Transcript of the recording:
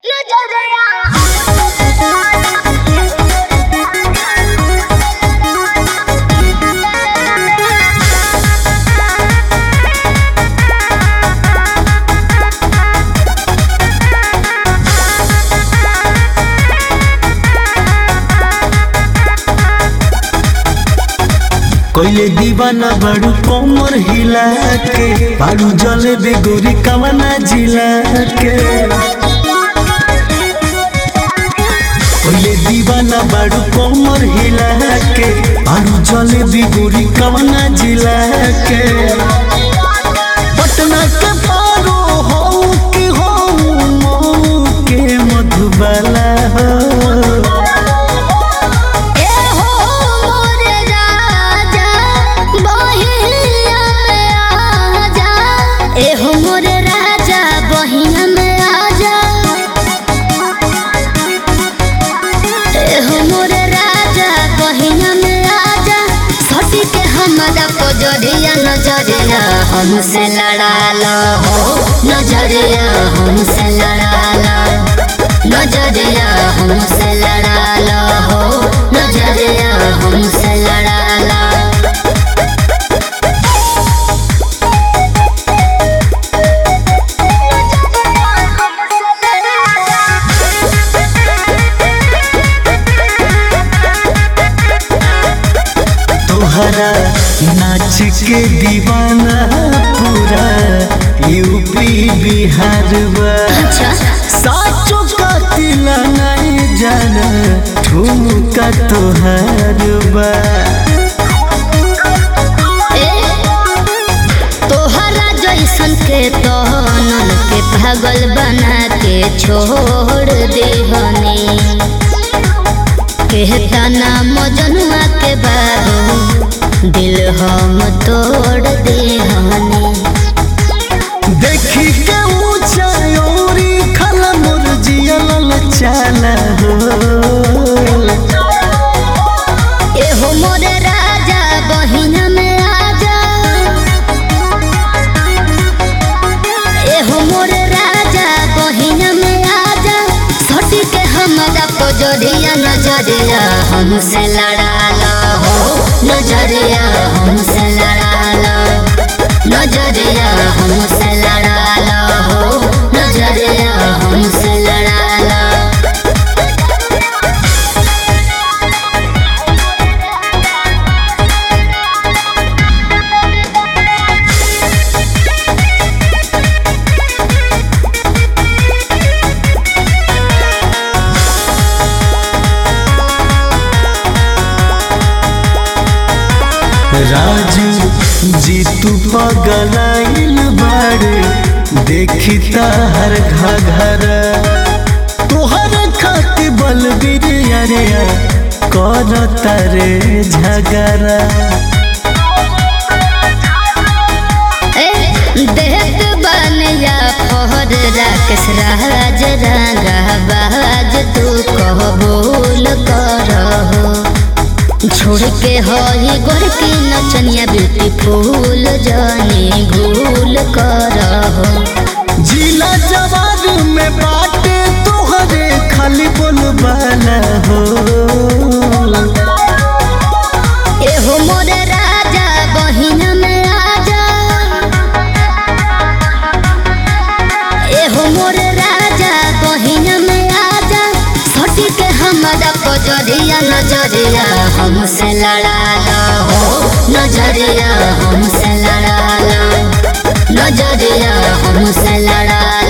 कइले दीवाना बाड़ू कमर हिला के बाड़ू जले बेगोरी कवना जिला के कइले दीवाना बाड़ू कमर हिला के बाड़ू जले बेगोरी कवना जिला के पटना के पारो हो कि हो मऊ के मधुबाला हो ए हो मोरे राजा बहिया में आजा ए हो मोरे राजा बहिया में आजा ए हो मोरे राजा बहिया में आजा सटी के हमारा पजरिया नजरिया हमसे लड़ा लो हो नजरिया हमसे लड़ा लो नजरिया हमसे लड़ा लो हो नजरिया हमसे लड़ा लो तोहरा नाच के दीवाना पूरा यूपी बिहार बा अच्छा साचो कातिल नहीं जाना ठुमका तोहार बा ए तोहरा जैसन के तहनन के पागल बना के छोड़ दे हनी कहता नाम जनुआ के बाबू दिल हम तोड़ दे हनी देखी के ऊंचा ओरी खला मोर जियल चाला हो एहो मोरे राजा बहिन में आजा एहो मोरे राजा बहिन में आजा सटी के हमारा पजरिया नजरिया हमसे लड़ा लो हो नजरिया हमसे लड़ा लो नजरिया हमसे लड़ा लो हो नजरिया हमसे लड़ा लो राजू जी तू पगलाइल बाड़े देखी ताहर घघर तोहर खाती बलबीर अरे कर तारे झगड़ा ए, देख बनिया फहर राकेश राज रंगा बाज तू कह बोल करहो छोड़ के हई गोर की नचनिया ब्यूटीफुल जानी घूल करहो जिला जवार में बाटे तोहरे खाली बोलबाला हो एहो मोरे राजा बहिन में आजा एहो मोरे राजा बहिन में आजा सटी के हमारा पजरिया नजरिया हमसे लड़ा लो हो नजरिया हमसे लड़ा लो नजरिया हमसे लड़ा